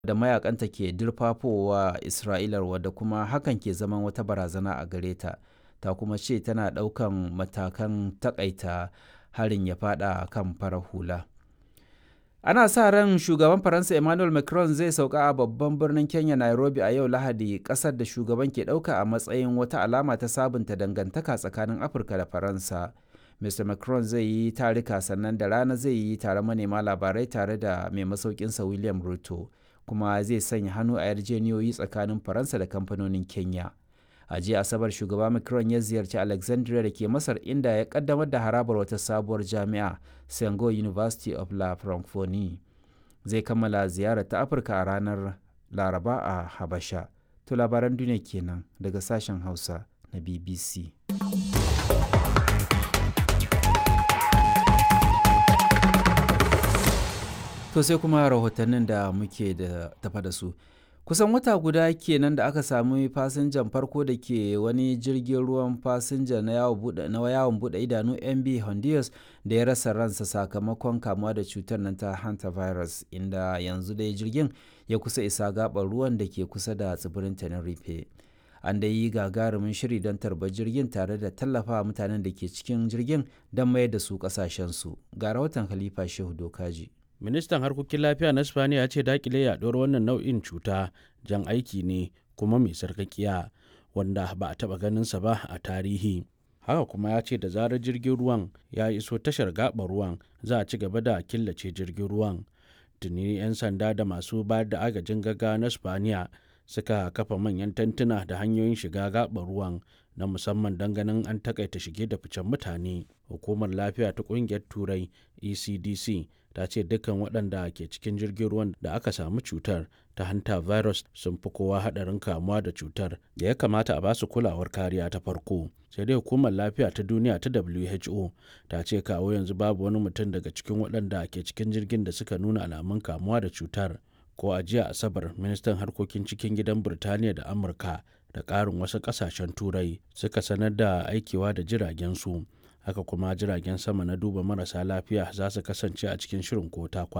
da mayakanta ke dirfafowa Isra'ilar wadda kuma hakan ke zaman wata barazana a gare ta. Ta kuma ce tana ɗaukan matakan takaita harin ya fada kan farar hula. Ana sa ran shugaban Faransa Emmanuel Macron zai sauka a babban birnin Kenya Nairobi a yau Lahadi ƙasar da shugaban ke ɗauka a matsayin wata alama ta sabunta dangantaka tsakanin Afirka da Faransa. Mr. Macron zai yi tarika sannan da rana zai yi taron manema labarai tare da mai masaukinsa William Ruto kuma zai sanya hannu a yarjeniyoyi tsakanin Faransa da kamfanonin Kenya. A jiya Asabar shugaba Macron ya ziyarci Alexandria da ke Masar inda ya kaddamar da harabar wata sabuwar jami'a Sengo University of La Francophonie. Zai kammala ziyarar ta Afirka a ranar Laraba a Habasha. To labaran duniya kenan daga sashen Hausa na BBC. To sai kuma rahotannin da muke da tafa da su. Kusan wata guda kenan da aka sami fasinjan farko da ke wani jirgin ruwan fasinja na yawon buɗe idanu MB Honduras da ya rasa ransa sakamakon kamuwa da cutar nan ta hantavirus inda yanzu dai jirgin ya kusa isa gaɓar ruwan da ke kusa da tsibirin Tenerife. An da yi gagarumin shiri don tarbar jirgin tare da tallafa mutanen da ke cikin jirgin don mayar da su ƙasashensu. Ga rahoton Khalifa Shehu Dokaji. ministan harkokin lafiya na spaniya ya ce dakile yaduwar wannan nau'in cuta jan aiki ne kuma mai sarkakiya wanda ba a taba ganinsa ba a tarihi haka kuma ya ce da zarar jirgin ruwan ya iso tashar gaɓar ruwan za a ci gaba da killace jirgin ruwan tuni 'yan sanda da masu bayar da agajin gaga na spaniya suka kafa manyan tantuna da hanyoyin shiga gaɓar ruwan na musamman don ganin an takaita shige da ficen mutane hukumar lafiya ta ƙungiyar turai ecdc ta ce dukkan waɗanda ke cikin jirgin ruwan da aka samu cutar ta hanta virus sun fi kowa haɗarin kamuwa da cutar da ya kamata a basu kulawar kariya ta farko sai dai hukumar lafiya ta duniya ta who ta ce kawo yanzu babu wani mutum daga cikin waɗanda ke cikin jirgin da suka nuna alamun kamuwa da cutar ko a jiya asabar ministan harkokin cikin gidan birtaniya da amurka da ƙarin wasu ƙasashen turai suka sanar da aikewa da jiragen su haka kuma jiragen sama na duba marasa lafiya za su kasance a cikin shirin ko ta kwana